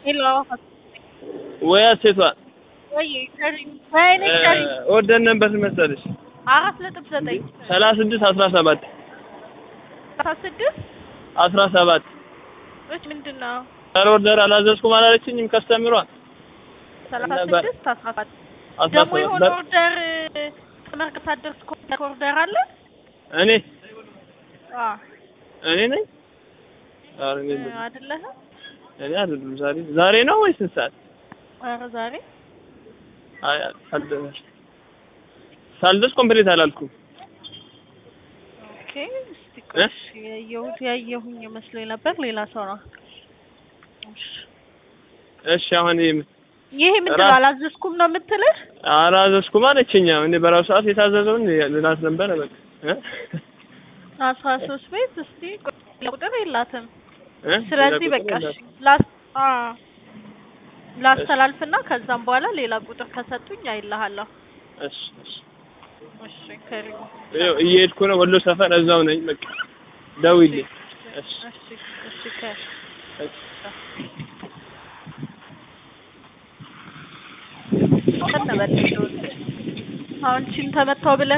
ሄሎ ወይ ሴቷ ወይ ከሪም ወይኔ ከሪም ወደን ነበር መሰለሽ አራት ነጥብ ዘጠኝ ሰላሳ ስድስት አስራ ሰባት አስራ ስድስት አስራ ሰባት እች ምንድን ነው ኧረ ኦርደር አላዘዝኩም አላለችኝም ከስተምሯል ሰላሳ ነበር። ስድስት አስራ ሰባት አስራ ደግሞ ሰባት የሆነ በር- ኦርደር ተመርቅ ሳትደርስ ኮምፒውተር ኦርደር አለ እኔ አ እኔ ነኝ ኧረ እኔ አይደለሁም። አይደለህም እኔ አይደለም ዛሬ ዛሬ ነው ወይስ ስንት ሰዓት ኧረ ዛሬ አይ ሳልደርስ ሳልደርስ ኮምፕሊት አላልኩም ኦኬ እስቲ ቆይ እሺ፣ ያየሁት ያየሁኝ መስሎኝ ነበር ሌላ ሰው ነው እሺ እሺ አሁን ይሄ ይሄ ምንድን ነው ራ- አላዘዝኩም ነው የምትልህ አላዘዝኩም አለችኝ እኔ በራሱ ሰዓት የታዘዘውን ልላት ነበረ በቃ እ? አስራ ሶስት ቤት እስቲ ቆይ፣ ሌላ ቁጥር የላትም እ? ስለዚህ ሌላ በቃ ቁጥር እሺ ላስ አ ላስተላልፍና ከዛም በኋላ ሌላ ቁጥር ከሰጡኝ አይልሃለሁ እሺ እሺ እሺ ከሪሙ ይኸው እየሄድኩ ነው ወሎ ሰፈር እዛው ነኝ በቃ ደውይልኝ እሺ እሺ እሺ ከ እሺ ከነበለ አሁን ቺን ተመታው ብለህ